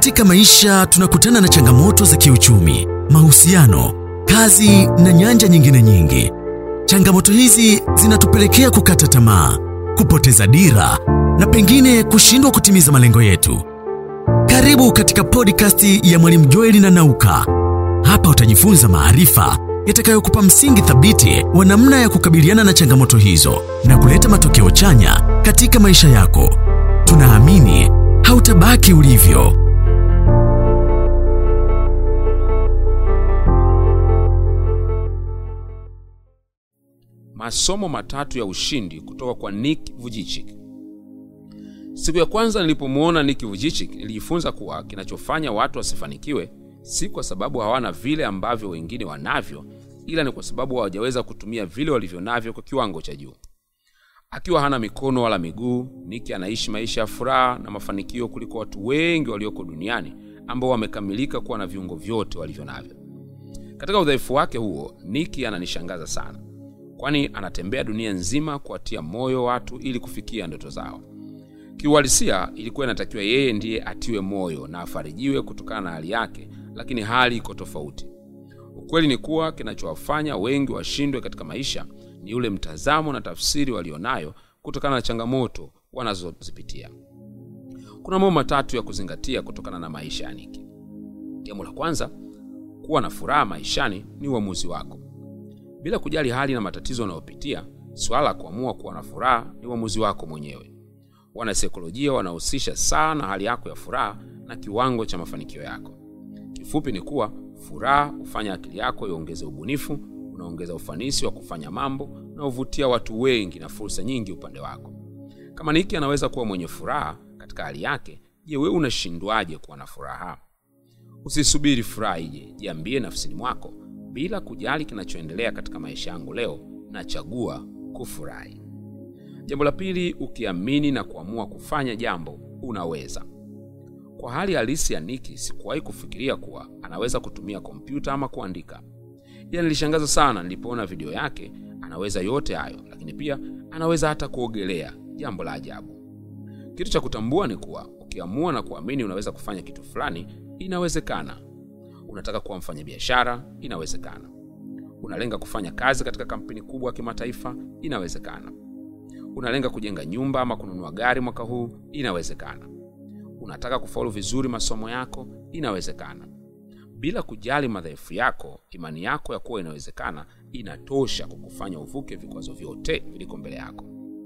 Katika maisha tunakutana na changamoto za kiuchumi, mahusiano, kazi na nyanja nyingine nyingi. Changamoto hizi zinatupelekea kukata tamaa, kupoteza dira na pengine kushindwa kutimiza malengo yetu. Karibu katika podcast ya Mwalimu Joeli na Nauka. Hapa utajifunza maarifa yatakayokupa msingi thabiti wa namna ya kukabiliana na changamoto hizo na kuleta matokeo chanya katika maisha yako. Tunaamini hautabaki ulivyo. Masomo matatu ya ushindi kutoka kwa Nick Vujicic. Siku ya kwanza nilipomwona Nick Vujicic, nilijifunza kuwa kinachofanya watu wasifanikiwe si kwa sababu hawana vile ambavyo wengine wanavyo, ila ni kwa sababu hawajaweza kutumia vile walivyo navyo kwa kiwango cha juu. Akiwa hana mikono wala miguu, Nick anaishi maisha ya furaha na mafanikio kuliko watu wengi walioko duniani ambao wamekamilika kuwa na viungo vyote walivyo navyo. Katika udhaifu wake huo, Nick ananishangaza sana, kwani anatembea dunia nzima kuwatia moyo watu ili kufikia ndoto zao. Kiuhalisia, ilikuwa inatakiwa yeye ndiye atiwe moyo na afarijiwe kutokana na hali yake, lakini hali iko tofauti. Ukweli ni kuwa kinachowafanya wengi washindwe katika maisha ni ule mtazamo na tafsiri walionayo kutokana na changamoto wanazozipitia. Kuna mambo matatu ya kuzingatia kutokana na maisha ya Niki. Jambo la kwanza, kuwa na furaha maishani ni uamuzi wako. Bila kujali hali na matatizo unayopitia, swala la kuamua kuwa na furaha ni uamuzi wako mwenyewe. Wanasaikolojia wanahusisha sana hali yako ya furaha na kiwango cha mafanikio yako. Kifupi ni kuwa furaha hufanya akili yako iongeze ubunifu, unaongeza ufanisi wa kufanya mambo na huvutia watu wengi na fursa nyingi upande wako. Kama Niki anaweza kuwa mwenye furaha katika hali yake, je, wewe unashindwaje kuwa na furaha? Usisubiri furaha ije, jiambie nafsini mwako, bila kujali kinachoendelea katika maisha yangu leo, nachagua kufurahi. Jambo la pili, ukiamini na kuamua kufanya jambo, unaweza. Kwa hali halisi ya Niki, sikuwahi kufikiria kuwa anaweza kutumia kompyuta ama kuandika, ila nilishangaza sana nilipoona video yake. Anaweza yote hayo, lakini pia anaweza hata kuogelea, jambo la ajabu. Kitu cha kutambua ni kuwa ukiamua na kuamini unaweza kufanya kitu fulani, inawezekana. Unataka kuwa mfanyabiashara, inawezekana. Unalenga kufanya kazi katika kampuni kubwa ya kimataifa, inawezekana. Unalenga kujenga nyumba ama kununua gari mwaka huu, inawezekana. Unataka kufaulu vizuri masomo yako, inawezekana. Bila kujali madhaifu yako, imani yako ya kuwa inawezekana inatosha kukufanya uvuke vikwazo vyote viliko mbele yako.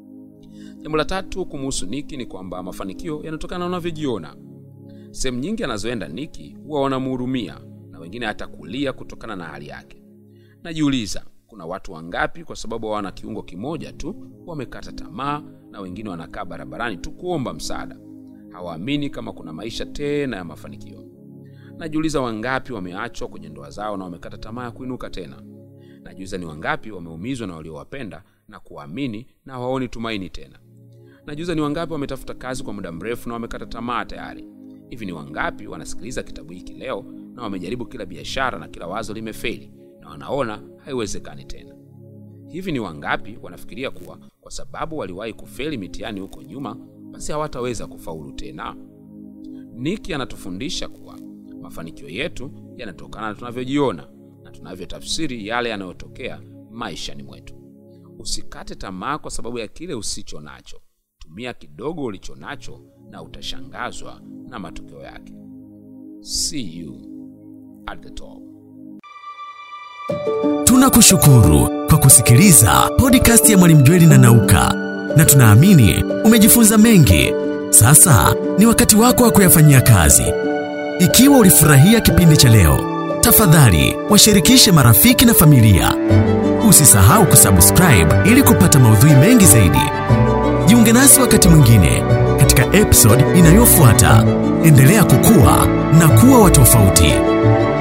Jambo la tatu kumuhusu Niki ni kwamba mafanikio yanatokana na unavyojiona. Sehemu nyingi anazoenda Niki huwa wanamhurumia na wengine hata kulia kutokana na hali yake. Najiuliza, kuna watu wangapi kwa sababu hawana kiungo kimoja tu wamekata tamaa, na wengine wanakaa barabarani tu kuomba msaada, hawaamini kama kuna maisha tena ya mafanikio. Najiuliza, wangapi wameachwa kwenye ndoa zao na wamekata tamaa ya kuinuka tena. Najiuliza, ni wangapi wameumizwa na waliowapenda na kuamini na hawaoni tumaini tena. Najiuliza, ni wangapi wametafuta kazi kwa muda mrefu na wamekata tamaa tayari. Hivi ni wangapi wanasikiliza kitabu hiki leo na wamejaribu kila biashara na kila wazo limefeli na wanaona haiwezekani tena? Hivi ni wangapi wanafikiria kuwa kwa sababu waliwahi kufeli mitihani huko nyuma, basi hawataweza kufaulu tena? Niki anatufundisha kuwa mafanikio yetu yanatokana na tunavyojiona na tunavyotafsiri yale yanayotokea maishani mwetu. Usikate tamaa kwa sababu ya kile usicho nacho. Tumia kidogo ulicho nacho na utashangazwa na matokeo yake. See you at the top. Tunakushukuru kwa kusikiliza podcast ya Mwalimu Jweli na Nauka, na tunaamini umejifunza mengi. Sasa ni wakati wako wa kuyafanyia kazi. Ikiwa ulifurahia kipindi cha leo, tafadhali washirikishe marafiki na familia. Usisahau kusubscribe ili kupata maudhui mengi zaidi. Jiunge nasi wakati mwingine katika episode inayofuata. Endelea kukua na kuwa wa tofauti.